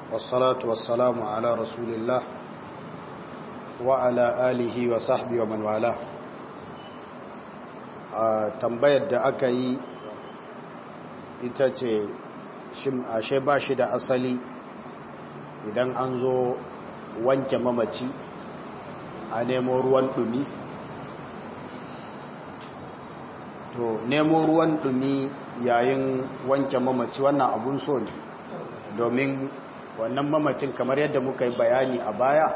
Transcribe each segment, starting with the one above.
والصلاة والسلام على رسول الله وعلى آله وصحبه ومن والاه tambayar da aka yi ita ce ashe ba shi da asali idan an zo wanke mamaci a nemo ruwan dumi to nemo ruwan dumi yayin wanke mamaci wannan abun so ne domin wannan mamacin kamar yadda muka yi bayani a baya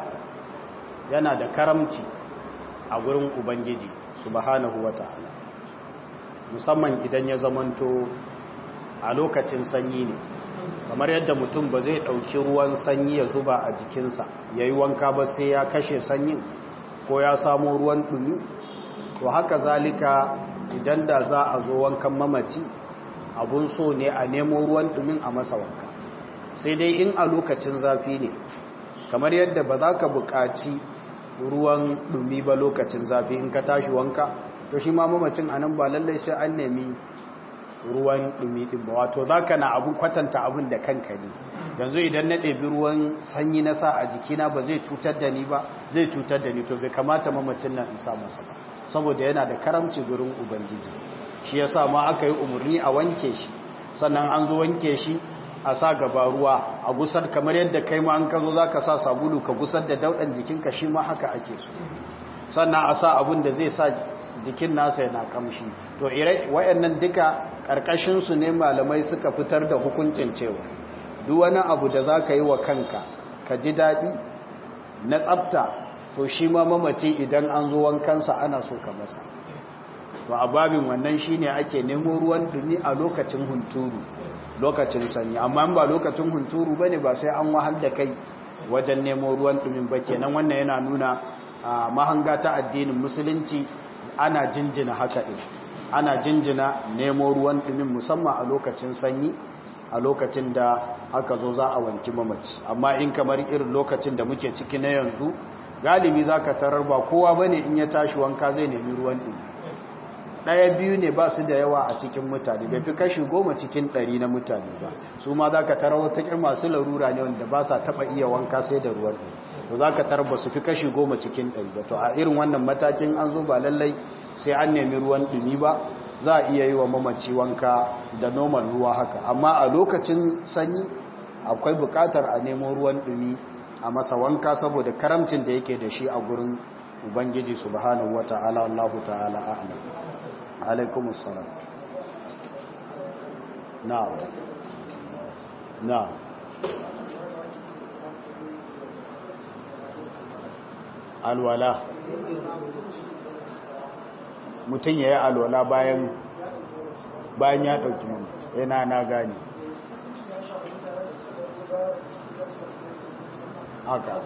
yana da karamci a gurin ubangiji subhanahu wata'ala musamman idan ya zamanto a lokacin sanyi ne kamar yadda mutum ba zai ɗauki ruwan sanyi ya zuba a jikinsa ya yi wanka ba sai ya kashe sanyin ko ya samo ruwan ɗumi to haka zalika idan da za a zo wankan mamaci abun so ne a nemo ruwan ɗumin a masa wanka sai dai in a lokacin zafi ne kamar yadda ba za ka buƙaci ruwan ɗumi ba lokacin zafi in ka tashi wanka to shi ma mamacin anan ba lallai sai an nemi ruwan ɗumi ɗin ba wato za ka na abu kwatanta abin da kanka ne yanzu idan na ɗabi ruwan sanyi na sa a jikina ba zai cutar da ni ba zai cutar da ni to bai kamata mamacin nan in sa masa ba saboda yana da karamci gurin ubangiji shi yasa ma aka yi umarni a wanke shi sannan an zo wanke shi a sa gaba ruwa a gusar kamar yadda kai ma an ka zo za ka sa sabulu ka gusar da dauɗan jikinka shi ma haka ake so sannan a sa abin da zai sa jikin nasa yana kamshi to ire wayannan duka karkashin su ne malamai suka fitar da hukuncin cewa duk wani abu da zaka yi wa kanka ka ji dadi na tsafta to shi ma mamaci idan an zo wankansa ana so ka masa to a babin wannan shine ake nemo ruwan dumi a lokacin hunturu lokacin sanyi amma ba lokacin hunturu bane ba sai an wahal da kai wajen nemo ruwan dumin ba kenan wannan yana nuna mahanga ta addinin musulunci ana jinjina haka ɗin ana jinjina nemo ruwan ɗumin musamman a lokacin sanyi a lokacin da aka zo za a wanki mamaci amma in kamar irin lokacin da muke ciki na yanzu galibi za ka tarar ba kowa ba ne in ya tashi wanka zai nemi ruwan ɗumi ɗaya biyu ne ba su da yawa a cikin mutane bai fi kashi goma cikin ɗari na mutane ba su ma za ka tarar wata masu larura ne wanda ba sa taɓa iya wanka sai da ruwan ɗumi to za ka tarba su fi kashi goma cikin ɗari ba to a irin wannan matakin an zo ba lallai sai an nemi ruwan ɗumi ba za a iya yi wa mamaci wanka da normal ruwa haka amma a lokacin sanyi akwai buƙatar a nemo ruwan ɗumi a masa wanka saboda karamcin da yake da shi a gurin ubangiji subhanahu wata'ala Allahu ta'ala a'lam alaikumus salam na'am na'am alwala mutum ya yi alwala bayan bayan ya ɗauki mamaci yana na gani haka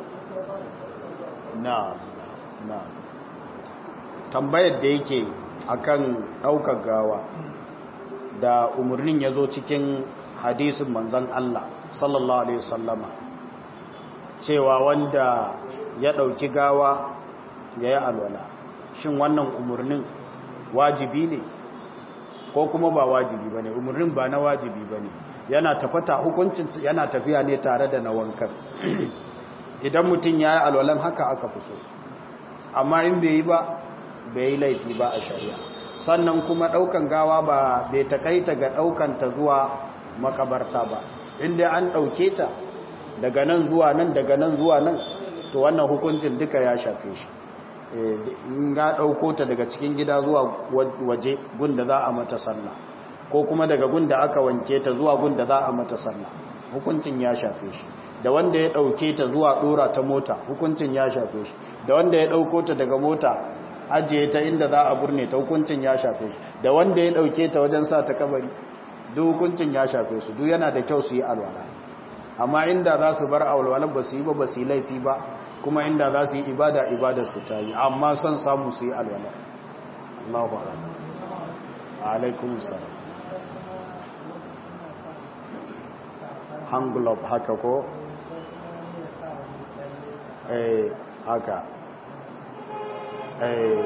na na tambayar da yake akan ɗaukar gawa da umarnin ya zo cikin hadisin manzan Allah sallallahu Alaihi wasallama cewa wanda ya ɗauki gawa ya yi alwala shin wannan umarnin wajibi ne ko kuma ba wajibi ba ne umarnin ba na wajibi ba ne yana tafata hukuncin yana tafiya ne tare da na wankan idan mutum ya yi alwalan haka aka fi so amma in bai yi ba bai yi laifi ba a shari'a sannan kuma ɗaukan gawa ba bai takaita ga ɗaukanta zuwa makabarta ba inda an ɗauke ta daga nan zuwa nan daga nan zuwa nan to wannan hukuncin duka ya shafe shi in ga ɗauko ta daga cikin gida zuwa waje gunda za a mata sallah ko kuma daga gunda aka wanke ta zuwa gunda za a mata sallah hukuncin ya shafe shi da wanda ya ɗauke ta zuwa ɗora ta mota hukuncin ya shafe shi da wanda ya ɗauko ta daga mota ajiye ta inda za a burne ta hukuncin ya shafe shi da wanda ya ɗauke ta wajen sa ta kabari duk hukuncin ya shafe su duk yana da kyau su yi alwala amma inda za su bar alwala ba su yi ba ba su yi laifi ba kuma inda za su yi ibada ibadar su ta yi amma son samu su yi alwala Allahu a'lam alaikum salam hangulop haka ko eh haka eh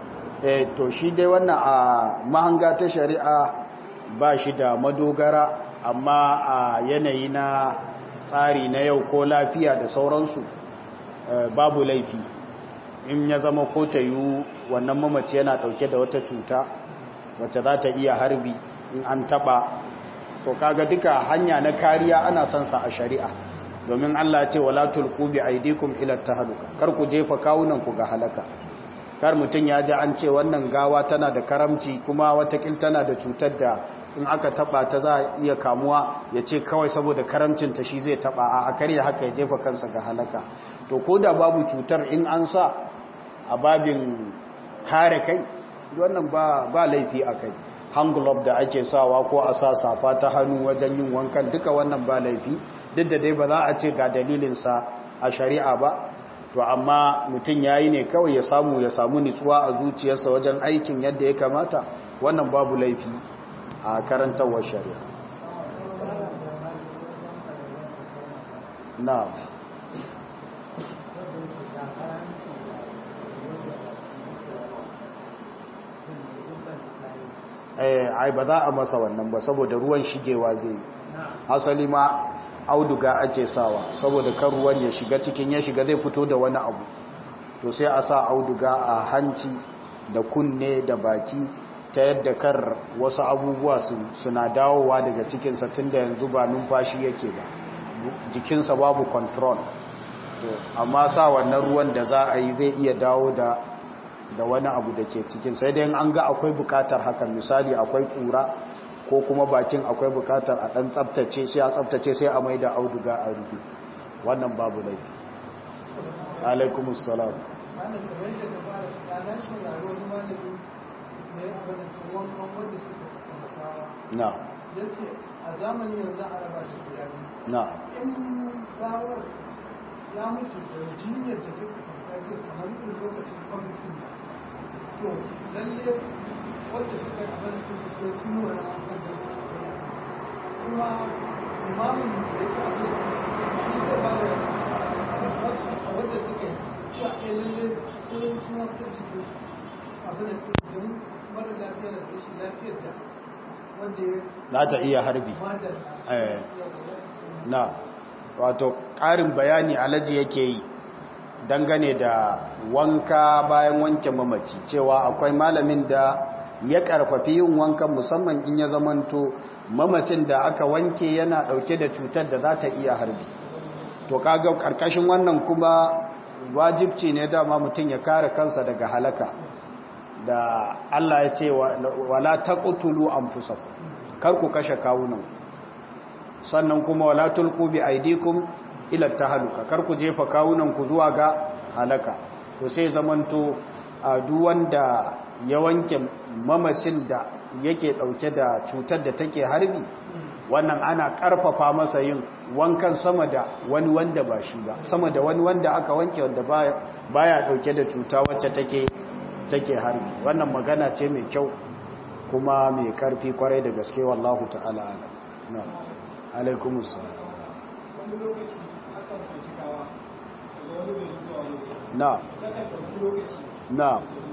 eh to shi dai wannan a mahanga ta shari'a ba shi da madogara amma a yanayi na tsari na yau ko lafiya da sauransu babu laifi in ya zama ko ta yi wannan mamaci yana dauke da wata cuta wacce za ta iya harbi in an taba to kaga duka hanya na kariya ana son sa a shari'a domin Allah ce wala tulqu bi aydikum ila tahluka kar ku jefa kawunan ku ga halaka kar mutun ya ji an ce wannan gawa tana da karamci kuma watakil tana da cutar da in aka taba ta za iya kamuwa ya ce kawai saboda karamcin ta shi zai taba a karya haka ya jefa kansa ga halaka to ko da babu cutar in an sa a babin kare kai wannan ba ba laifi akai hand glove da ake sawa ko a sa safa ta hannu wajen yin wankan duka wannan ba laifi duk da dai ba za a ce ga dalilinsa a shari'a ba to amma mutum ya yi ne kawai ya samu ya samu nitsuwa a zuciyarsa wajen aikin yadda ya kamata wannan babu laifi a karantarwar shari'a na ai ba za a masa wannan ba saboda ruwan shigewa zai asali ma auduga ake sawa saboda kan ruwan ya shiga cikin ya shiga zai fito da wani abu to sai a sa auduga a hanci da kunne da baki ta yadda kar wasu abubuwa suna dawowa daga cikinsa tun da yanzu ba numfashi yake ba jikinsa babu control amma sa wannan ruwan da za a yi zai iya dawo da da wani abu da ke cikin sai dai an ga akwai bukatar hakan misali akwai kura ko kuma bakin akwai bukatar a dan tsaftace sai a tsaftace sai a maida auduga a rufe wannan babu laifi alaikumus salam na yace a zamani yanzu a raba shi guda biyu na in gawar ya mutu da jinyar da take kwanta kamar irin lokacin kwamitin to lalle wanda suka yi abin da su sai sun wani hankali da su kuma imamin da ya ke abin shi zai ba da instruction a wanda suka yi shi a kai lalle sun suna ta cikin abin da don mara lafiyar da rashin lafiyar da wanda ya za ta iya harbi madalla eh na wato ƙarin bayani alaji yake yi dangane da wanka bayan wanke mamaci cewa akwai malamin da ya karfafi yin wankan musamman in ya zamanto mamacin da aka wanke yana dauke da cutar da za ta iya harbi to kaga karkashin wannan kuma wajibci ne dama mutum ya kare kansa daga halaka da Allah ya ce wala taqtulu anfusakum kar ku kashe kawunan sannan kuma wala tulqu bi aydikum ila tahaluka kar ku jefa kawunan ku zuwa ga halaka to sai zamanto a duk wanda ya wanke mamacin da yake dauke da cutar da take harbi wannan ana karfafa masa yin wankan sama da wani wanda ba shi ba sama da wani wanda aka wanke wanda baya baya dauke da cuta wacce take take harbi wannan magana ce mai kyau kuma mai karfi kwarai da gaske wallahu ta'ala alam na alaikumus salam wani lokaci akan kwanci gawa daga wani bai zuwa wani na takan ɗauki lokaci na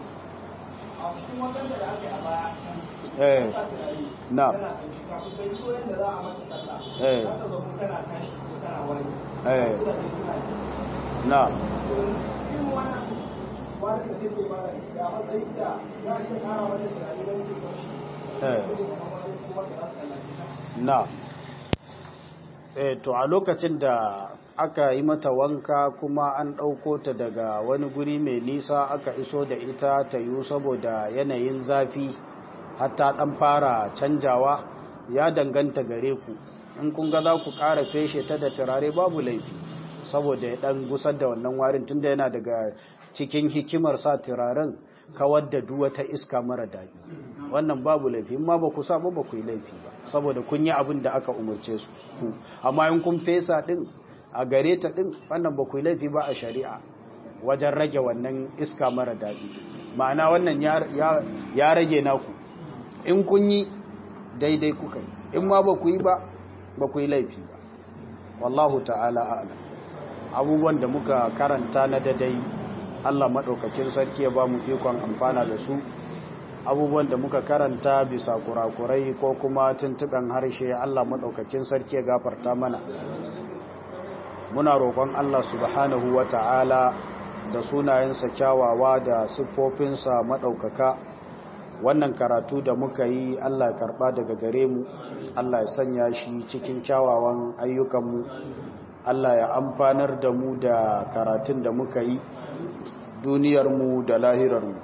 a cikin wadanda da aka yi a baya can eh sa turare na tana ƙanshi kafin bai so yadda za a mata sallah Eh. za ta zama tana tashi ko tana wani eh kuna da suna ji na irin wannan wani da take ba da ya matsayin ta za a iya ƙara mata turare don ke ƙanshi eh ko kuma wani kuma da za su sallace ta na eh to a lokacin da aka yi mata wanka kuma an ɗauko ta daga wani guri mai nisa aka iso da ita ta yiwu saboda yanayin zafi hatta ɗan fara canjawa ya danganta gare ku in kun ga za ku ƙara feshe ta da turare babu laifi saboda ya ɗan gusar da wannan warin tunda yana daga cikin hikimar sa turaren kawar da duk wata iska mara daɗi wannan babu laifi ma ba ku sa ba ba ku yi laifi ba saboda kun yi abin da aka umarce su ku amma in kun fesa din a gare ta din wannan ba ku yi laifi ba a shari'a wajen rage wannan iska mara daɗi ma'ana wannan ya- ya ya rage naku in kun yi daidai kuka yi in ma ba ku yi ba ba ku yi laifi ba wallahu ta'ala a'lam abubuwan da muka karanta na dadai Allah maɗaukakin sarki ya ba mu ikon amfana da su abubuwan da muka karanta bisa kurakurai ko kuma tuntuɓen harshe Allah maɗaukakin sarki ya gafarta mana muna roƙon Allah subhanahu wa ta'ala da sunayensa kyawawa da siffofinsa maɗaukaka wannan karatu da muka yi Allah karɓa daga gare mu Allah ya sanya shi cikin kyawawan ayyukanmu Allah ya amfanar da mu da karatun da muka yi duniyarmu da lahirarmu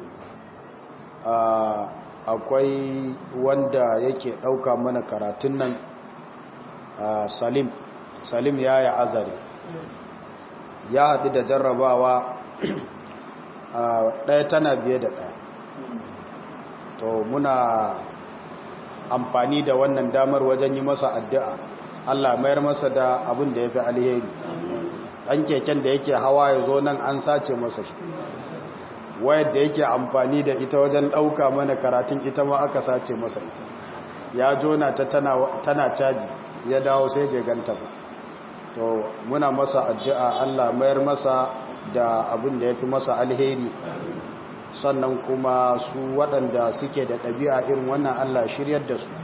akwai wanda yake ɗauka mana karatun nan salim salim ya yi azare ya haɗu da jarrabawa ɗaya tana biye da ɗaya to muna amfani da wannan damar wajen yi masa addu'a Allah mayar masa da abin da ya fi alheri ɗan keken da yake hawa ya zo nan an sace masa shi wayar da yake amfani da ita wajen ɗauka mana karatun ita ma aka sace masa ita ya jona ta tana caji ya dawo sai bai ganta ba to muna masa addu'a Allah mayar masa da abin da ya fi masa alheri sannan kuma su waɗanda suke da ɗabi'a irin wannan Allah shiryar da su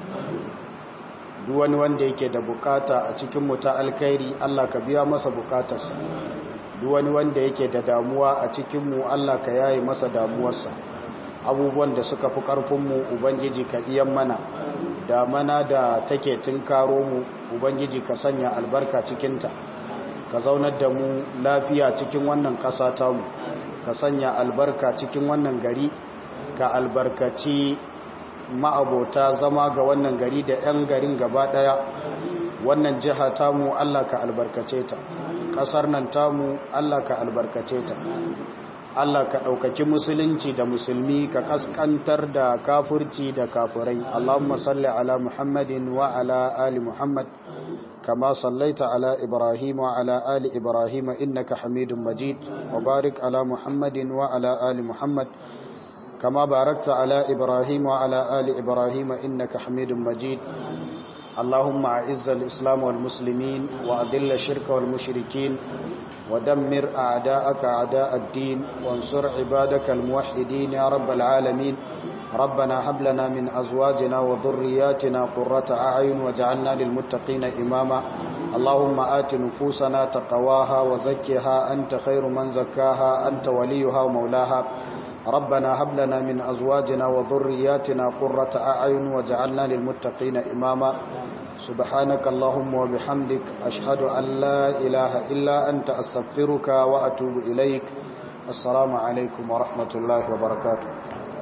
duk wani wanda yake da bukata a cikin ta alkhairi Allah ka biya masa bukatarsa duk wani wanda yake da damuwa a cikinmu Allah ka yaye masa damuwarsa abubuwan da suka fi ƙarfinmu ubangiji ka iyan mana da mana da take karo mu ubangiji ka sanya albarka cikinta ka zaunar da mu lafiya cikin wannan ƙasa tamu ka sanya albarka cikin wannan gari ka albarkaci ma'abota zama ga wannan gari da 'yan garin gaba ɗaya wannan jiha tamu Allah ka albarkace ta ƙasar nan tamu Allah ka albarkace ta Allah ka ɗaukaki musulunci da musulmi ka ƙasƙantar da kafurci da kafurai Allahumma salli ala Muhammadin wa ala ali Muhammad kama sallaita ala Ibrahim wa ala ali Ibrahim innaka Hamidum Majid wa barik ala Muhammadin wa ala ali Muhammad kama barakta ala Ibrahim wa ala ali Ibrahim innaka Hamidum Majid اللهم أعز الإسلام والمسلمين وأذل الشرك والمشركين ودمر أعداءك أعداء الدين وانصر عبادك الموحدين يا رب العالمين ربنا هب لنا من أزواجنا وذرياتنا قرة أعين وجعلنا للمتقين إماما اللهم آت نفوسنا تقواها وزكها أنت خير من زكاها أنت وليها ومولاها ربنا هب لنا من أزواجنا وذرياتنا قرة أعين وجعلنا للمتقين إماما سبحانك اللهم وبحمدك أشهد أن لا إله إلا أنت أستغفرك وأتوب إليك السلام عليكم ورحمة الله وبركاته